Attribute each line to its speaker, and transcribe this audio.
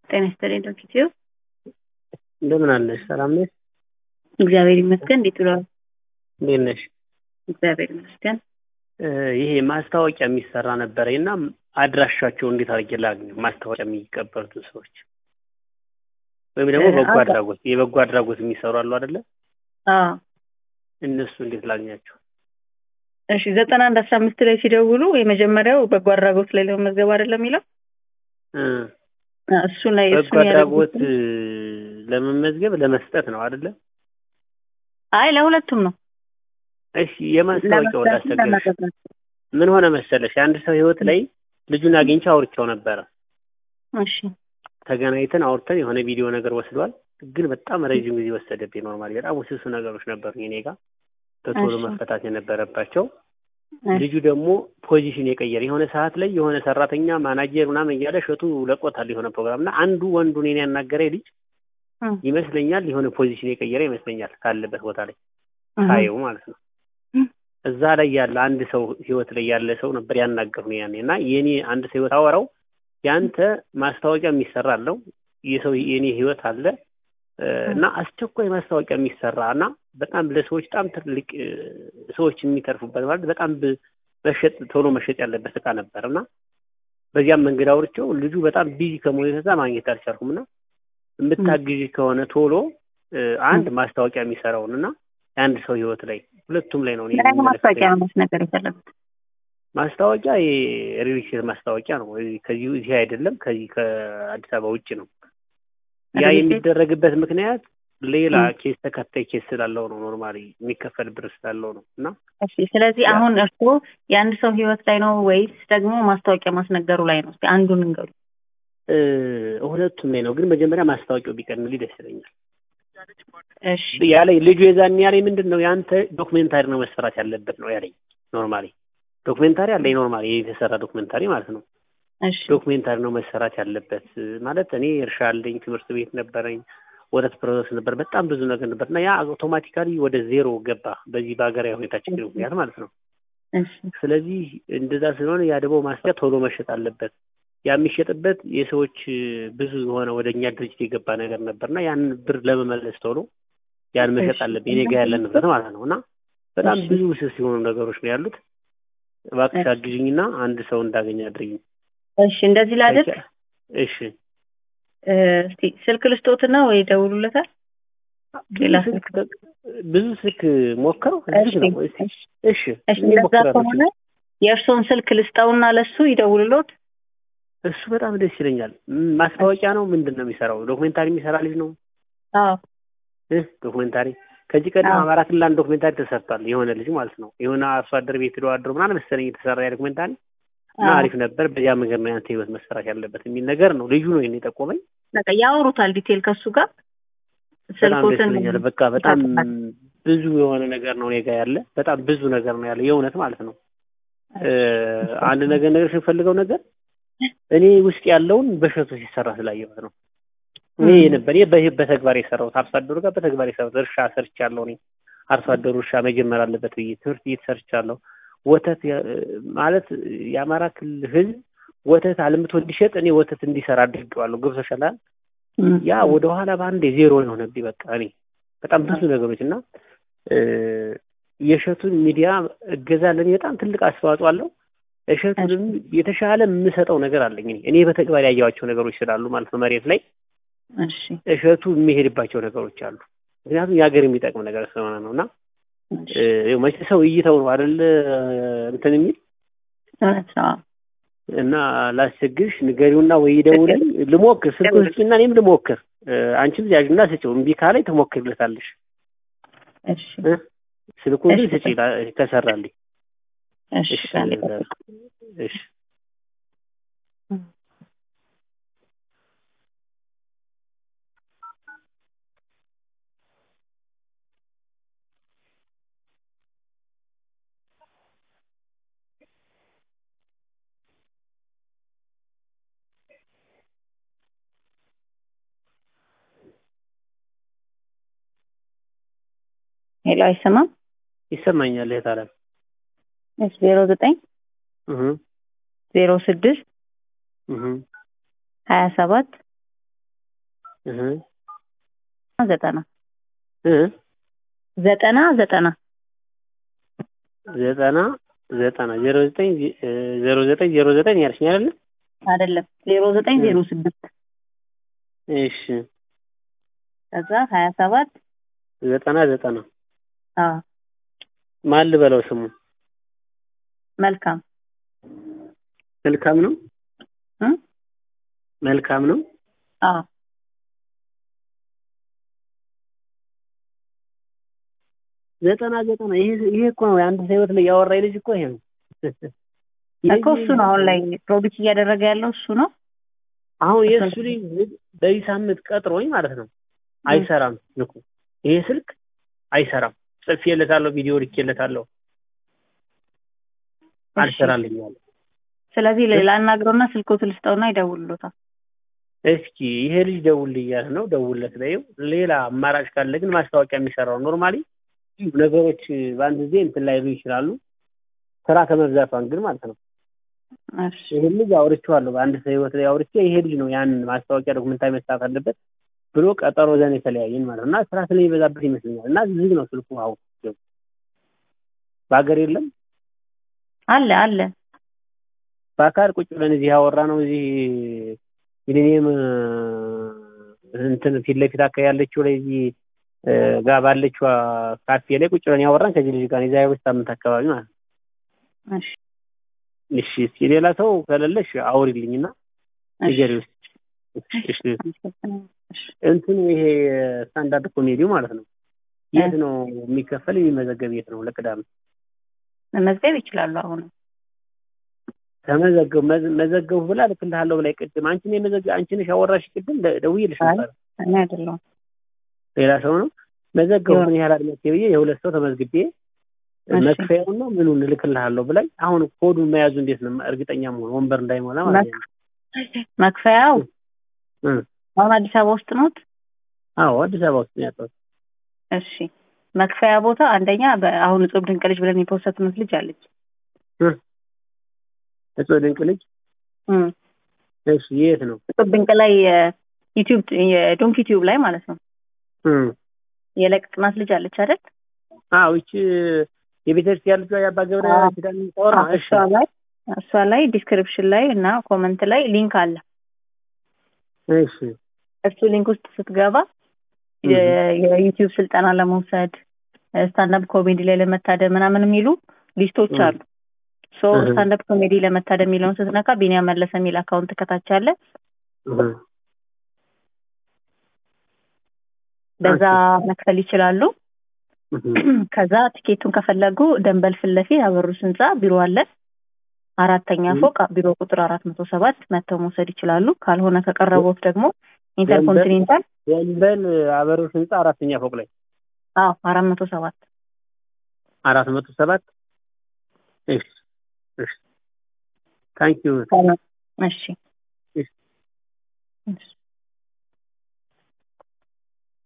Speaker 1: ጤና ይስጥልኝ ዶክትዮ
Speaker 2: እንደምን አለሽ? ሰላም ነሽ?
Speaker 1: እግዚአብሔር ይመስገን። እንዴት ውለዋል?
Speaker 2: እንዴት ነሽ?
Speaker 1: እግዚአብሔር ይመስገን።
Speaker 2: ይሄ ማስታወቂያ የሚሰራ ነበረ እና አድራሻቸው እንዴት አድርጌ ላግኝ? ማስታወቂያ የሚቀበሉትን ሰዎች ወይም ደግሞ በጎ አድራጎት የበጎ አድራጎት የሚሰሩ አሉ አይደለ?
Speaker 1: አዎ
Speaker 2: እነሱ እንዴት ላግኛቸው?
Speaker 1: እሺ ዘጠና አንድ አስራ አምስት ላይ ሲደውሉ የመጀመሪያው በጎ አድራጎት ላይ ለመመዝገብ አይደለም የሚለው
Speaker 2: እ
Speaker 1: እሱ ላይ
Speaker 2: በጎ
Speaker 1: እሱን
Speaker 2: አድራጎት
Speaker 1: ያደረጉት
Speaker 2: ለመመዝገብ ለመስጠት ነው አይደለ?
Speaker 1: አይ ለሁለቱም ነው።
Speaker 2: እሺ የማስታወቂያው
Speaker 1: ለመስጠትም
Speaker 2: ላስቸግርሽ።
Speaker 1: ለመቀበል።
Speaker 2: ምን ሆነ መሰለሽ የአንድ ሰው ህይወት ላይ ልጁን አግኝቼ አውርቼው ነበረ።
Speaker 1: እሺ
Speaker 2: ተገናኝተን አውርተን የሆነ ቪዲዮ ነገር ወስዷል። ግን በጣም ረዥም ጊዜ ወሰደብኝ። ኖርማሊ በጣም ውስብስብ ነገሮች ነበሩ እኔ ጋር በቶሎ
Speaker 1: እሺ።
Speaker 2: መፈታት የነበረባቸው።
Speaker 1: እሺ
Speaker 2: ልጁ ደግሞ ፖዚሽን የቀየረ የሆነ ሰዓት ላይ የሆነ ሰራተኛ ማናጀር ምናምን እያለ እሸቱ ለቆታል የሆነ ፕሮግራም እና አንዱ ወንዱ እኔን ያናገረ ልጅ
Speaker 1: እ
Speaker 2: ይመስለኛል የሆነ ፖዚሽን የቀየረ ይመስለኛል ካለበት ቦታ ላይ
Speaker 1: እህ
Speaker 2: ሳየው ማለት ነው።
Speaker 1: እ
Speaker 2: እዛ ላይ ያለ አንድ ሰው ህይወት ላይ ያለ ሰው ነበር ያናገሩ ያኔ እና የኔ አንድ ሰው ህይወት አወራው ያንተ ማስታወቂያ የሚሰራ አለው የሰው የኔ ህይወት አለ እ እና አስቸኳይ ማስታወቂያ የሚሰራ እና በጣም ለሰዎች በጣም ትልቅ እ ሰዎች የሚተርፉበት ማለት በጣም ብ- መሸጥ ቶሎ መሸጥ ያለበት እቃ ነበር እና በዚያም መንገድ አውርቼው ልጁ በጣም ቢዚ ከመሆኑ የተነሳ ማግኘት አልቻልኩም እና የምታግዥ ከሆነ ቶሎ እ አንድ ማስታወቂያ የሚሰራውን እና የአንድ ሰው ህይወት ላይ ሁለቱም ላይ ነው እኔ
Speaker 1: ምን አይነት ማስታወቂያ
Speaker 2: የሚመለከተኝ።
Speaker 1: ነው ማስነገር የፈለጉት?
Speaker 2: ማስታወቂያ የሪል ስቴት ማስታወቂያ ነው። እዚህ- ከዚህ እዚህ አይደለም፣ ከዚህ ከአዲስ አበባ ውጭ ነው። ያ
Speaker 1: ሪል ስቴት?
Speaker 2: የሚደረግበት ምክንያት ሌላ
Speaker 1: እ
Speaker 2: ኬስ ተከታይ ኬስ ስላለው ነው። ኖርማሊ የሚከፈል ብር ስላለው ነው እና
Speaker 1: እሺ ስለዚህ
Speaker 2: ያ-
Speaker 1: አሁን እርስዎ የአንድ ሰው ህይወት ላይ ነው ወይስ ደግሞ ማስታወቂያ ማስነገሩ ላይ ነው? እስኪ አንዱን እንገሩ።
Speaker 2: እ ሁለቱም ላይ ነው። ግን መጀመሪያ ማስታወቂያው ቢቀድምልኝ ደስ ይለኛል።
Speaker 1: እሺ
Speaker 2: ያለኝ ልጁ የዛን ያለኝ ምንድን ነው የአንተ ዶክሜንታሪ ነው መሰራት ያለበት ነው ያለኝ። ኖርማሊ ዶክሜንታሪ አለኝ ኖርማሊ የተሰራ ዶክሜንታሪ ማለት ነው።
Speaker 1: እሺ
Speaker 2: ዶክሜንታሪ ነው መሰራት ያለበት ማለት እኔ እርሻ አለኝ፣ ትምህርት ቤት ነበረኝ፣ ወተት ፕሮሰስ ነበር፣ በጣም ብዙ ነገር ነበር እና ያ አውቶማቲካሊ ወደ ዜሮ ገባ በዚህ በሀገራዊ ሁኔታ ችግር ምክንያት ማለት ነው።
Speaker 1: እሺ
Speaker 2: ስለዚህ እንደዛ ስለሆነ ያ ደግሞ ማስታወቂያ ቶሎ መሸጥ አለበት። ያ የሚሸጥበት የሰዎች እ፣ ብዙ የሆነ ወደ እኛ ድርጅት የገባ ነገር ነበርና ያንን ብር ለመመለስ ቶሎ ያን መሸጥ
Speaker 1: እሺ።
Speaker 2: አለብኝ እኔ ጋር ያለ ንብረት ማለት ነው እና በጣም
Speaker 1: እሺ።
Speaker 2: ብዙ ውስብስብ የሆኑ ነገሮች ነው ያሉት። እባክሽ
Speaker 1: እሺ።
Speaker 2: አግዥኝና አንድ ሰው እንዳገኝ አድርጊኝ።
Speaker 1: እሺ እንደዚህ ላድርግ።
Speaker 2: እሺ
Speaker 1: እ፣ እስቲ ስልክ ልስጦትና ወይ ደውሉለታል። ሌላ
Speaker 2: ብዙ ስልክ ብዙ ስልክ ሞከረው
Speaker 1: እሺ
Speaker 2: ዝግ ነው። እስኪ
Speaker 1: እሺ
Speaker 2: እሺ
Speaker 1: እሺ
Speaker 2: እኔ
Speaker 1: እንደዛ
Speaker 2: ሞክራለሁ።
Speaker 1: ከሆነ የእርስዎን ስልክ ልስጠውና ለሱ ይደውልሎት።
Speaker 2: እሱ በጣም ደስ ይለኛል። ም- ማስታወቂያ ነው ምንድን ነው የሚሰራው? ዶክሜንታሪ የሚሰራ ልጅ ነው
Speaker 1: አዎ
Speaker 2: እ ዶክሜንታሪ ከዚህ ቀደም
Speaker 1: አዎ።
Speaker 2: አማራ ክልል አንድ ዶክሜንታሪ ተሰርቷል። የሆነ ልጅ ማለት ነው የሆነ አርሶ አደር ቤት ሄዶ አድሮ ምናምን መሰለኝ የተሰራ ያ ዶክሜንታሪ እና
Speaker 1: አዎ።
Speaker 2: አሪፍ ነበር። በዚያ መንገድ ነው ያንተ ህይወት መሰራት ያለበት የሚል ነገር ነው። ልጁ ነው ይሄን የጠቆመኝ።
Speaker 1: በቃ ያወሩታል ዲቴል ከሱ ጋር
Speaker 2: በጣም ደስ
Speaker 1: ስልኮትን
Speaker 2: ይለኛል። በቃ በጣም
Speaker 1: ይሰጡታል።
Speaker 2: ብዙ የሆነ ነገር ነው እኔ ጋ ያለ በጣም ብዙ ነገር ነው ያለ የእውነት ማለት ነው። እ፣ አንድ ነገር ነገር ስንፈልገው ነገር እኔ ውስጥ ያለውን በሸቶ ሲሰራ ስላየሁት ነው። እኔ
Speaker 1: እም።
Speaker 2: ነበር እኔ በህ- በተግባር የሰራሁት አርሶ አደሩ ጋር በተግባር የሰራሁት እርሻ ሰርቻለሁ። እኔ አርሶ አደሩ እርሻ መጀመር አለበት ብዬ ትምህርት ቤት ሰርቻለሁ። ወተት ያ- ማለት የአማራ ክልል ህዝብ ወተት አልምቶ እንዲሸጥ እኔ ወተት እንዲሰራ አድርጌዋለሁ። ገብቶሻል አይደል?
Speaker 1: እም።
Speaker 2: ያ ወደ ኋላ በአንዴ ዜሮ የሆነብኝ በቃ እኔ በጣም ብዙ ነገሮች እና እ፣ የእሸቱን ሚዲያ እገዛ ለእኔ በጣም ትልቅ አስተዋጽኦ አለው። እሸቱንም የተሻለ የምሰጠው ነገር አለኝ እኔ እኔ በተግባር ያየኋቸው ነገሮች ስላሉ ማለት ነው መሬት ላይ
Speaker 1: እሺ
Speaker 2: እሸቱ የሚሄድባቸው ነገሮች አሉ። ምክንያቱም የሀገር የሚጠቅም ነገር ስለሆነ ነው እና
Speaker 1: እሺ
Speaker 2: እ፣ ይኸው መቼ ሰው እይተው ነው አይደል እንትን የሚል
Speaker 1: እውነት ነው።
Speaker 2: እና ላስቸግርሽ ንገሪውና ወይ ደውልኝ ልሞክር ስልኩን ስጪና እኔም ልሞክር እ፣ አንቺም ያዥና ስጪው እምቢ ካለኝ ትሞክርለታለሽ
Speaker 1: እሺ
Speaker 2: እ፣ ስልኩን ግን
Speaker 1: እሺ።
Speaker 2: ስጪ ላ- ከሰራልኝ
Speaker 1: እሺ
Speaker 2: እሺ
Speaker 1: ቃል
Speaker 2: እሺ
Speaker 1: ሄሎ አይሰማም?
Speaker 2: ይሰማኛል እህት አለም
Speaker 1: እሺ ዜሮ ዘጠኝ
Speaker 2: እህ
Speaker 1: ዜሮ ስድስት
Speaker 2: እህ
Speaker 1: ሀያ ሰባት
Speaker 2: እህ
Speaker 1: ዘጠና
Speaker 2: እ
Speaker 1: ዘጠና ዘጠና
Speaker 2: ዘጠና ዘጠና ዜሮ ዘጠኝ ዜሮ ዘጠኝ ዜሮ ዘጠኝ ያልሽኝ አይደለ?
Speaker 1: አይደለም ዜሮ ዘጠኝ ዜሮ ስድስት
Speaker 2: እሺ
Speaker 1: ከዛ ሀያ ሰባት
Speaker 2: ዘጠና ዘጠና
Speaker 1: አዎ
Speaker 2: ማን ልበለው ስሙ?
Speaker 1: መልካም
Speaker 2: መልካም ነው
Speaker 1: እ
Speaker 2: መልካም ነው።
Speaker 1: አዎ
Speaker 2: ዘጠና ዘጠና ይሄ ይሄ እኮ ነው የአንድ ሰው ህይወት ላይ ያወራኝ ልጅ እኮ ይሄ ነው
Speaker 1: እኮ እሱ ነው አሁን ላይ ፕሮቢት እያደረገ ያለው እሱ ነው።
Speaker 2: አሁን የእሱ ልጅ በዚህ ሳምንት ቀጥሮኝ ማለት ነው አይሰራም ስልኩ ይሄ ስልክ አይሰራም ጽፌለታለሁ ቪዲዮ ልኬለታለሁ አልሰራልኝ አለ
Speaker 1: ስለዚህ ላናግረውና ስልኮት ልስጠውና ይደውልሎታል።
Speaker 2: እስኪ ይሄ ልጅ ደውል እያለ ነው ደውልለት በይው ሌላ አማራጭ ካለ ግን ማስታወቂያ የሚሰራው ኖርማሊ ነገሮች በአንድ ጊዜ እንትን ላይሉ ይችላሉ ስራ ከመብዛቷን ግን ማለት ነው
Speaker 1: እሺ
Speaker 2: ይሄን ልጅ አውርቼዋለሁ በአንድ ሰው ህይወት ላይ አውርቼ ይሄ ልጅ ነው ያን ማስታወቂያ ዶክመንታዊ መስራት አለበት ብሎ ቀጠሮ ዘን የተለያየን ማለት ነው እና ስራ ስለሚበዛበት ይመስለኛል እና ዝግ ነው ስልኩ አሁን በሀገር የለም
Speaker 1: አለ አለ
Speaker 2: በአካል ቁጭ ብለን እዚህ ያወራ ነው እዚህ ሚሊኒየም እንትን ፊት ለፊት አካባቢ ያለችው ላይ እዚህ ጋር ባለችው ካፌ ላይ ቁጭ ብለን ያወራን ከዚህ ልጅ ጋር የዛሬ ሁለት ሳምንት አካባቢ ማለት ነው።
Speaker 1: እሺ
Speaker 2: እሺ እስኪ ሌላ ሰው ከሌለሽ አውሪልኝና ንገሪ ውስጥ እሺ እንትኑ ይሄ ስታንዳርድ ኮሜዲው ማለት ነው የት ነው የሚከፈል የሚመዘገብ የት ነው ለቅዳሜ
Speaker 1: መመዝገብ ይችላሉ አሁን
Speaker 2: ተመዘገቡ መዘገቡ ብላ ልክልሃለሁ ብላ ቅድም አንቺ ነው የመዘገ አንቺ ነሽ ያወራሽ ቅድም ደውዬልሽ ነበር
Speaker 1: እኔ አይደለሁም
Speaker 2: ሌላ ሰው ነው መዘገቡ ምን ያህል አድማጭ ብዬ የሁለት ሰው ተመዝግቤ መክፈያውና ምኑን እልክልሃለሁ ብላኝ አሁን ኮዱን መያዙ እንዴት ነው እርግጠኛ መሆን ወንበር እንዳይሞላ ማለት ነው
Speaker 1: መክፈያው አሁን አዲስ አበባ ውስጥ ኖት
Speaker 2: አዎ አዲስ አበባ ውስጥ ነው ያለሁት
Speaker 1: እሺ መክፈያ ቦታ አንደኛ አሁን እጹብ ድንቅ ልጅ ብለን የፖስተትነት ልጅ አለች
Speaker 2: እጹብ ድንቅ ልጅ እሺ የት ነው
Speaker 1: እጹብ ድንቅ ላይ ዩቲዩብ የዶንክ ዩቲዩብ ላይ ማለት ነው የለቀቅናት ልጅ አለች አይደል
Speaker 2: አዎ ይቺ የቤተክርስቲያን ልጇ የአባ ገብረ ኪዳን ተወራ እሺ
Speaker 1: እሷ ላይ እሷ ላይ ዲስክሪፕሽን ላይ እና ኮመንት ላይ ሊንክ አለ
Speaker 2: እሺ
Speaker 1: እሱ ሊንክ ውስጥ ስትገባ የዩቲዩብ ስልጠና ለመውሰድ ስታንዳፕ ኮሜዲ ላይ ለመታደም ምናምን የሚሉ ሊስቶች አሉ ሶ ስታንዳፕ ኮሜዲ ለመታደም የሚለውን ስትነካ ቢኒያም መለሰ የሚል አካውንት ከታች አለ በዛ መክፈል ይችላሉ ከዛ ቲኬቱን ከፈለጉ ደንበል ፊት ለፊት አበሩስ ህንፃ ቢሮ አለ አራተኛ ፎቅ ቢሮ ቁጥር አራት መቶ ሰባት መጥተው መውሰድ ይችላሉ ካልሆነ ከቀረቦት ደግሞ ኢንተርኮንቲኔንታል
Speaker 2: ደንበል አበሩስ ህንፃ አራተኛ ፎቅ ላይ
Speaker 1: አዎ አራት መቶ ሰባት
Speaker 2: አራት መቶ ሰባት እሺ እሺ ታንኪዩ
Speaker 1: እሺ እሺ